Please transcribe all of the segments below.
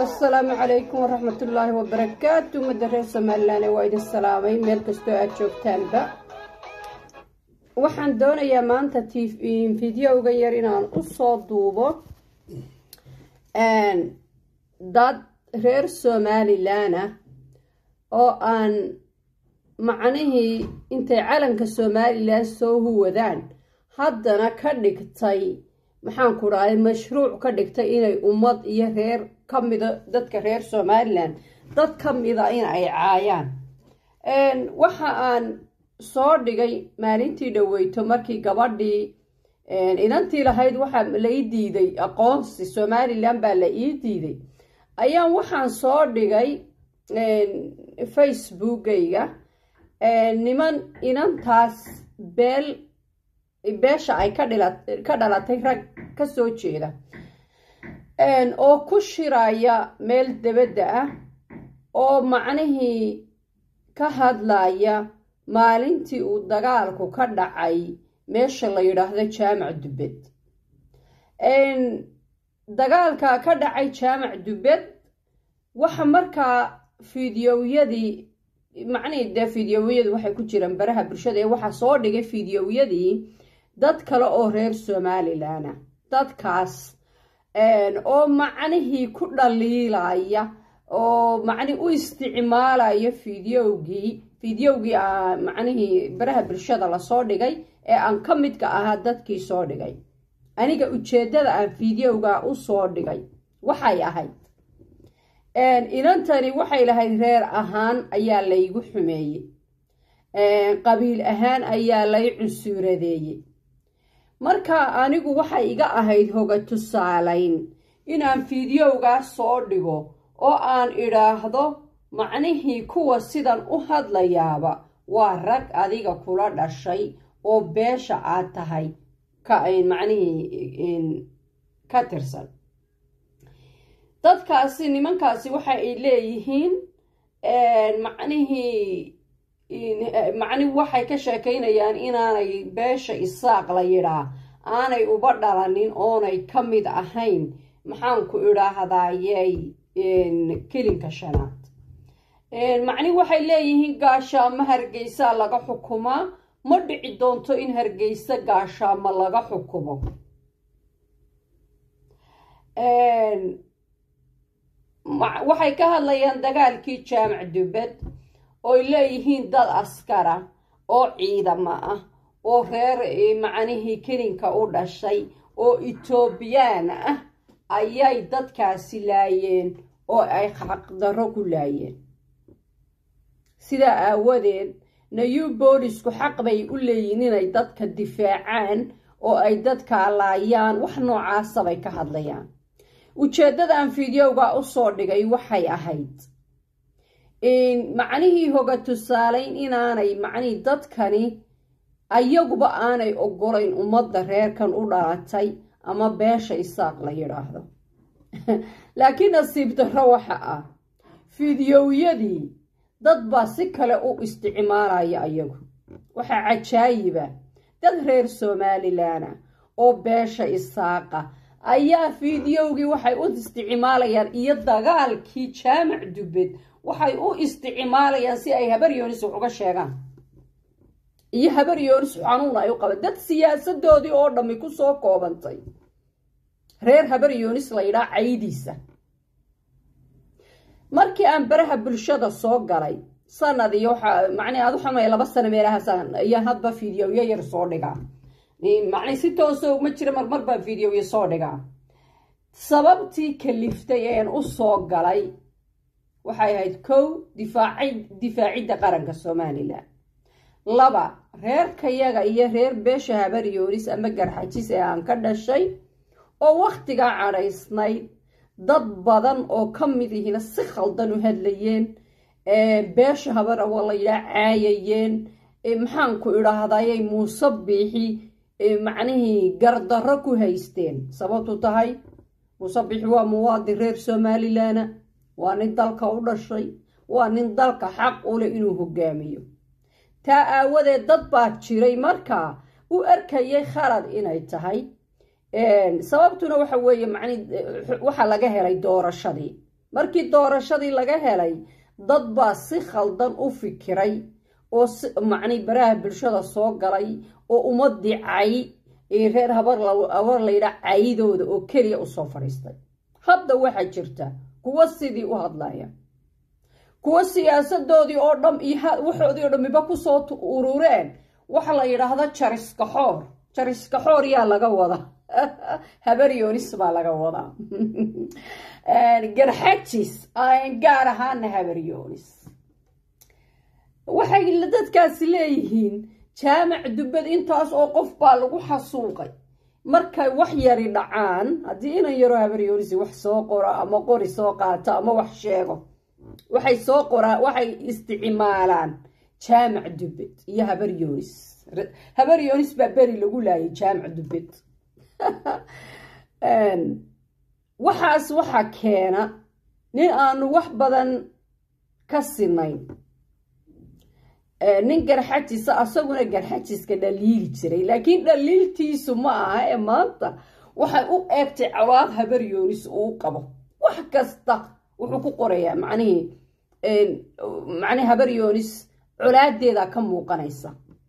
asalaamu calaykum waraxmatullaahi wabarakaatu ummadda reer somalilan waa idin salaamay meel kastoo aada joogtaanba waxaan doonayaa maanta videoga yar inaan usoo duubo dad reer somalilan ah oo aan macnihii intay calanka somalilan soo huwadaan haddana ka dhigtay maxaan ku dhahay mashruuc ka dhigtay inay ummad iyo reer ka mida dadka reer somalilan dad ka mida in ay caayaan waxa aan soo dhigay maalintii dhaweyto markii gabadhii inantii lahayd waxaa la ii diiday aqoonsi somalilan baa la ii diiday ayaan waxaan soo dhigay facebookayga niman inantaas beel beesha ay ka dhalatay rag ka soo jeeda oo ku shiraya meel debadda ah oo macnihii ka hadlaya maalintii uu dagaalku ka dhacay meesha la yidhaahdo jaamac dubbed dagaalka ka dhacay jaamac dubbed waxa markaa fideoyadii macnihii dee fideoyadu waxay ku jiraan baraha bulshada ee waxaa soo dhigay fideoyadii dad kale oo reer somalilan ah dadkaas oo macnihii ku dhaliilaya oo macnihi u isticmaalaya fideogii fideogii macnihii baraha bulshada lasoo dhigay ee aan ka midka ahaa dadkii soo dhigay aniga ujeeddada aan fideoga u soo dhigay waxay ahayd inantani waxay lahayd reer ahaan ayaa laygu xumeeyey qabiil ahaan ayaa lay cunsuuradeeyey marka anigu waxay iga ahayd hoga tusaalayn inaan fideogaas soo dhigo oo aan idhaahdo macnihii kuwa sidan u hadlayaaba waa rag adiga kula dhashay oo beesha aad tahay macnihii ka tirsan dadkaasi nimankaasi waxa ay leeyihiin macnihii macnihi waxay ka sheekaynayaan inaanay beesha isaaq la yidhaa aanay uba dhalanin oonay ka mid ahayn maxaanku idhaahdayey kelinka shanaad macnihi waxay leeyihiin gaashaamo hargeysaa laga xukumaa ma dhici doonto in hargeysa gaashaamo laga xukumo waxay ka hadlayaan dagaalkii jaamac dubbed ooy leeyihiin dad askara oo ciidamo ah oo reer macnihii kelinka u dhashay oo etoobiyaan ah ayay dadkaasi laayeen oo ay xaqdarro ku laayeen sidaa aawadeed nayu boolisku xaq bay u leeyihin inay dadka difaacaan oo ay dadkaa laayaan wax noocaasabay ka hadlayaan ujeeddadaan fideoga u soo dhigay waxay ahayd macnihii hoga tusaalayn inaanay macnihii dadkani ayaguba aanay ogolayn ummadda reerkan u dhalatay ama beesha isaaq la yidhaahdo laakiin nasiib darro waxa ah fideoyadii dad baa si kale u isticmaalaya ayagu waxaa cajaayiba dad reer somalilanah oo beesha isaaqa ayaa fideogii waxay u isticmaalayaan iyo dagaalkii jaamac dubbed waxay u isticmaalayaan si ay habar yoonis wax uga sheegaan iyo habar yoonis xanuun ay u qabaan dad siyaasadoodii oo dhammi ku soo koobantay reer habar yoonis la yidhaa caydiisa markii aan baraha bulshada soo galay sanad iyo waxa macnii aad waxamay laba sano meelahaas iyo hadba fideoyo yar soo dhigaa macnii si tooso ma jira marmar baan fideoyo soo dhigaa sababtii kaliftay een u soo galay waxay ahayd kow difaacidda qaranka somalilan laba reerkayaga iyo reer beesha habar yoonis ama garxajis ee aan ka dhashay oo wakhtigaa cadhaysnayd dad badan oo ka mid ihina si khaldan u hadlayeen beesha habar awa la yidhaa caayayeen maxaanku idhaahdayay muuse biixi macnihii gardarro ku haysteen sababtu tahay muuse biixi waa muwaadin reer somalilana waa nin dalka u dhashay waa nin dalka xaq u leh inuu hogaamiyo taa aawadeed dad baa jiray markaa u arkayay khalad inay tahay sababtuna waxa weeye macni waxaa laga helay doorashadii markii doorashadii laga helay dad baa si khaldan u fikiray oo macnay baraha bulshada soo galay oo ummadii cay ee reer habar habar layidhaa caydooda oo keliya usoo fadhiistay hadda waxaa jirta kuwa sidii u hadlaya kuwa siyaasadoodii oo dham iyo waxoodii oo dhamiba kusoo urureen waxa la yidhaahda jariskaxoor jariskaxoor yaa laga wada habaryoonis baa laga wadaa garxajis gaar ahaana habaryoonis waxay dadkaasi leeyihiin jaamac dubbad intaas oo qof baa lagu xasuuqay markay wax yari dhacaan haddii inan yaroo habaryoonisi wax soo qoro ama qori soo qaato ama wax sheego waxay soo qoraan waxay isticmaalaan jaamac dubbed iyo habaryoonis habaryoonis baa beri lagu laayay jaamac dubbed waxaas waxaa keena nin aanu wax badan ka sinayn nin garxajisa asaguna garxajiska dhaliili jiray laakiin dhaliiltiisu ma aha ee maanta waxay u eegtay cawaaq habaryoonis uu qabo wax kasta wuxuu ku qorayaa macnihii macnihi habaryoonis colaadeeda ka muuqanaysa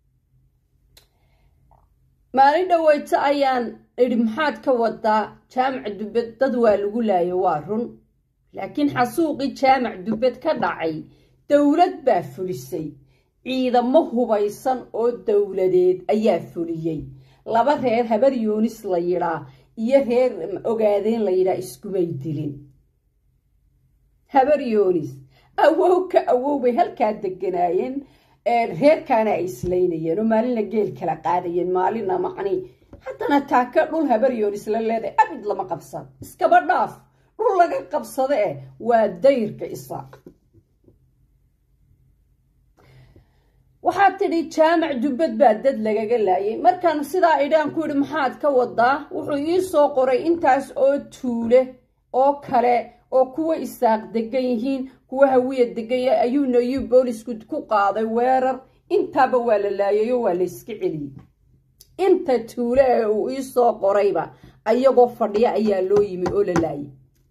maalin dhaweyto ayaan idhi maxaad ka wadaa jaamac dubbed dad waa lagu laayo waa run laakiin xasuuqii jaamac dubbed ka dhacay dowlad baa fulisay ciidamo hubaysan oo dowladeed ayaa fuliyey laba reer habaryoonis la yidhaa iyo reer ogaadeen la yidhaa iskumay dilin habaryoonis awow ka awow bay halkaa deganaayeen reerkaana ay islaynayeen oo maalinna geel kala qaadayeen maalinna macni haddana taaka dhul habaryoonis la leedahay abid lama qabsan iskaba dhaaf dhul laga qabsado eh waa dayrka isaaq waxaad tidhi jaamac dubbad baa dad lagaga laayay markaan sidaa idhaan ku yidhi maxaad ka wadaa wuxuu ii soo qoray intaas oo tuule oo kale oo kuwa isaaq degan yihiin kuwa hawiya deganya ayuuna iyuu boolisku ku qaaday weerar intaaba waa la laayay oo waa la yska celiyey inta tuule ee uu ii soo qorayba ayagoo fadhiya ayaa loo yimi oo la laayay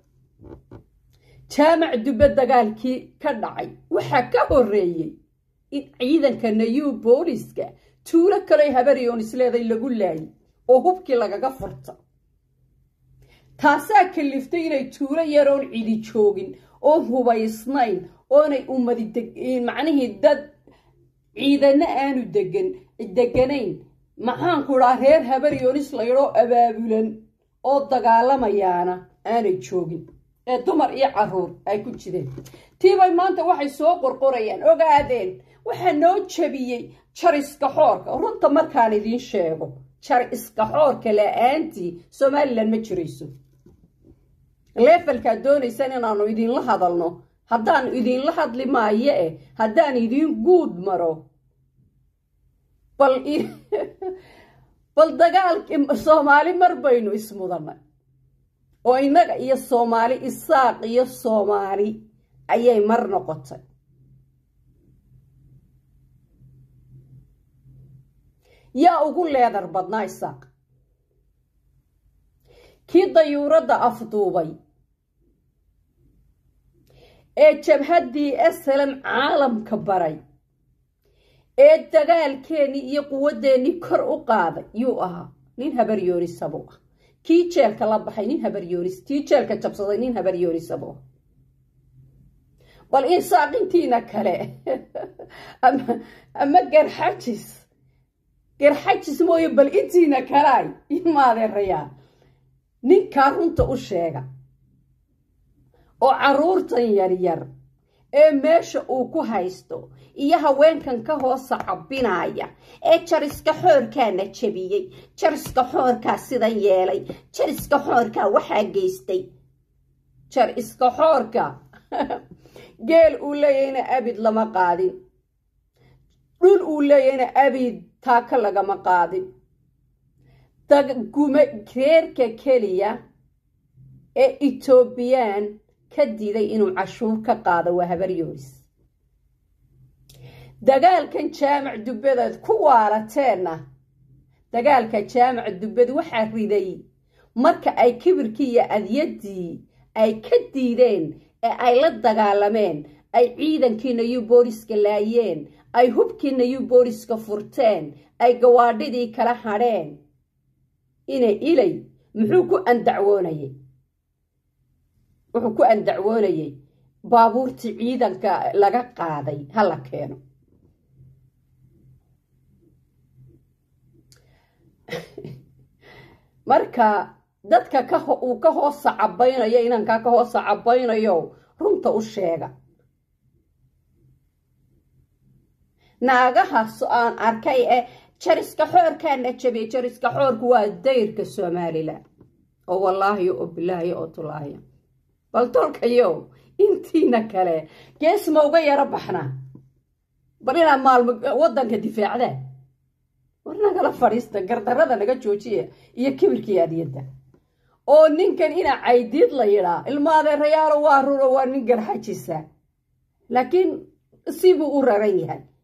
jaamac dubbad dagaalkii ka dhacay waxaa ka horreeyey in ciidanka nayuu booliska tuulo kaley habaryoonis leeday lagu laayay oo hubkii lagaga furta taasaa kaliftay inay tuulo yaroon cidi joogin oon hubaysnayn oonay ummadi macnihii dad ciidano aanu degan deganayn maxaanku dhaa reer habaryoonis laydhoo abaabulan oo dagaalamayaana aanay joogin ee dumar iyo caruur ay ku jireen tiibay maanta waxay soo qorqorayaan ogaadeen waxaa noo jabiyey jar iska xoorka runta markaan idiin sheego jar iska xoorka la-aantii somalilan ma jirayso leefalkaad doonaysaan inaanu idinla hadalno haddaan idinla hadli maayo eh haddaan idiin guud maro bal bal dagaalkii soomaali mar baynu ismudanay oo innaga iyo soomaali isaaq iyo soomaali ayay mar noqotay yaa ugu leedar badnaa isaaq kii dayuuradda afduubay ee jabhaddii esalam caalamka baray ee dagaalkeennii iyo quwadeennii kor u qaaday yuu ahaa nin habaryoonisabuu ah kii jeelka la baxay nin habaryoonis kii jeelka jabsaday nin habaryoonisabuu ah bal insaaqintiina kale ama garxajis garxajis mooye bal intiina kalaay imaadeerayaa ninkaa runta u sheega oo carruurtan yaryar ee meesha uu ku haysto iyo haweenkan ka hoosa cabbinaya ee jariska xoorkaana jebiyey jariska xoorkaa sidan yeelay jariska xoorkaa waxaa geystay jar iska xoorka geel uu leeyahayna abid lama qaadin dhul uu leeyahayna abid taaka lagama qaadin reerka keliya ee etoobiyaan ka diiday inuu cashuur ka qaado waa habaryoonis dagaalkan jaamac dubbadeed ku waalateenna dagaalka jaamac dubbad waxaa riday marka ay kibirkii iyo adyaddii ay ka diideen ee ay la dagaalameen ay ciidankiina yu booliska laayeen ay hubkiina yu booliska furteen ay gawaadhidii kala hadheen ina ilay muxuu ku andacwoonayey wuxuu ku andacwoonayey baabuurtii ciidanka laga qaaday ha la keeno marka dadka uu ka hoosa cabaynayo inankaa ka hoosa cabaynayo runta u sheega naagahaas aan arkay ee jariska xoorkaana jabiyey jariska xoorku waa dayrka somalilan oo wallaahi oo bilaahi oo tulaahiya bal tolkayo intiina kale gees ma uga yaro baxnaa bal inaad maalmo waddanka difaacdaan war nagala fadhiista gardarada naga joojiya iyo kibirkii adiyadda oo ninkan inaa caydiid la yidhaa ilmaadeerayaalo waa ruro waa nin garxajisa laakiin sibuu u raran yahay